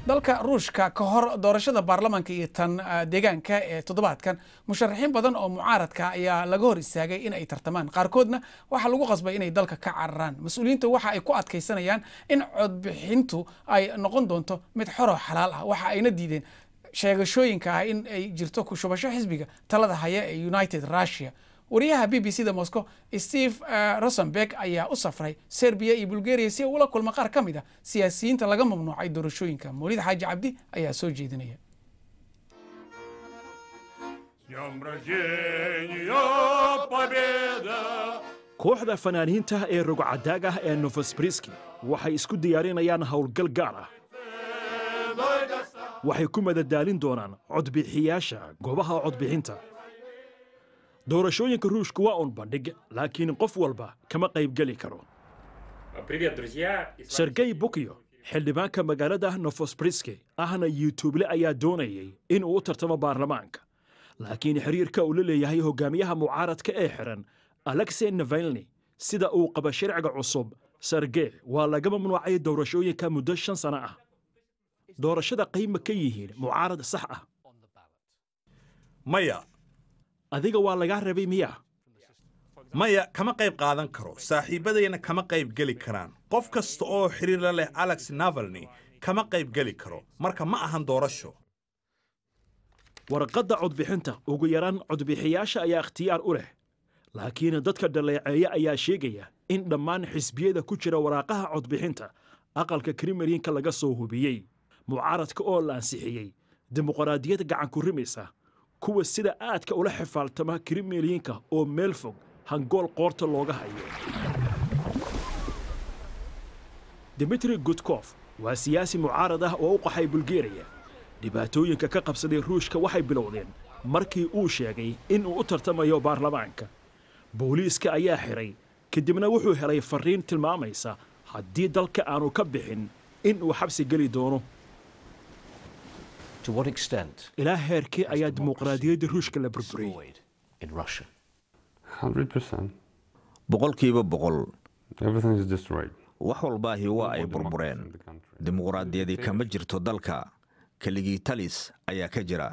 dalka ruushka ka hor doorashada baarlamaanka iyo tan deegaanka ee toddobaadkan musharaxiin badan oo mucaaradka ayaa laga hor istaagay in ay tartamaan qaarkoodna waxaa lagu qasbay inay dalka ka cararaan mas-uuliyiinta waxa ay ku adkaysanayaan in codbixintu ay noqon doonto mid xoroo xalaal ah waxa ayna diideen sheegashooyinka ah in ay jirto ku shubasho xisbiga talada haya ee united russia wariyaha b b c da moscow steve rosenberg ayaa u safray serbiya iyo bulgaria si uu ula kulma qaar ka mid a siyaasiyiinta laga mamnuucay doorashooyinka mawlid xaaji cabdi ayaa soo jeedinaya kooxda fanaaniinta ee rogcadaag ah ee nofosbriski waxay isku diyaarinayaan howlgal gaar ah waxay ku madadaalin doonaan codbixiyaasha goobaha codbixinta doorashooyinka ruushka waa un bandhig laakiin qof walba kama qaybgeli karo sergey bukyo xildhibaanka magaalada nofosbriski ahna yuutuble ayaa doonayay in uu u tartamo baarlamaanka laakiin xiriirka uu la leeyahay hogaamiyaha mucaaradka ee xiran alexey navalni sida uu qaba sharciga cusub sergey waa laga mamnuucay doorashooyinka muddo shan sano ah doorashada qayma ka yihiin mucaarad sax ah maya adiga waa lagaa rabay miya maya kama qayb qaadan karo saaxiibbadayna kama qayb geli karaan qof kasta oo xidhiir la leh alex navalni kama qayb geli karo marka ma ahan doorasho warqadda codbixinta ugu yaraan codbixiyaasha ayaa ikhtiyaar u leh laakiin dadka dhaleeceeya ayaa sheegaya in dhammaan xisbiyada ku jira waraaqaha codbixinta aqalka kremlinka laga soo hubiyey mucaaradka oo la ansixiyey dimuqraadiyad gacanku rimaysa kuwa sida aadka ula xifaaltama kremlinka oo meel fog hangool qoorta looga hayo dimitri gudkof waa siyaasi mucaarad ah oo u qaxay bulgeriya dhibaatooyinka ka qabsaday ruushka waxay bilowdeen markii uu sheegay in uu u tartamayo baarlamaanka booliiska ayaa xidhay kadibna wuxuu helay farriin tilmaamaysa haddii dalka aanu ka bixin in uu xabsi geli doono ilaa heerkii ayaa dimuqraadiyadda ruushka la burburiyey boqolkiiba boqol wax walbaahi waa ay burbureen dimuqraadiyadi kama jirto dalka keligii talis ayaa ka jira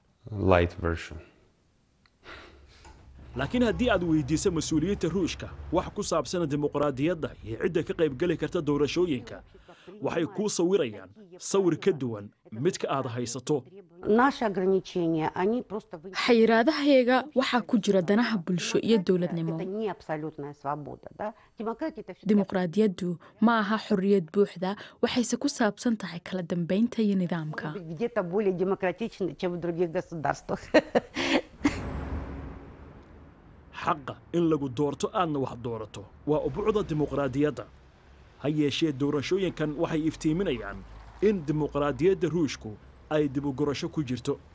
laakiin haddii aad weydiiso mas-uuliyiinta ruushka wax ku saabsan dimuqraadiyadda iyo cidda ka qaybgeli karta doorashooyinka waxay kuu sawirayaan sawir ka duwan midka aad haysato xayiraadahayaga waxaa ku jira danaha bulsho iyo dowladnimo dimuqraadiyaddu ma aha xorriyad buuxda waxayse ku saabsan tahay kala dambaynta iyo nidaamka xaqa in lagu doorto aadna wax doorato waa ubuucda dimuqraadiyadda ha yeeshee doorashooyinkan waxay iftiiminayaan in dimuqraadiyadda ruushku ay dib u gurasho ku jirto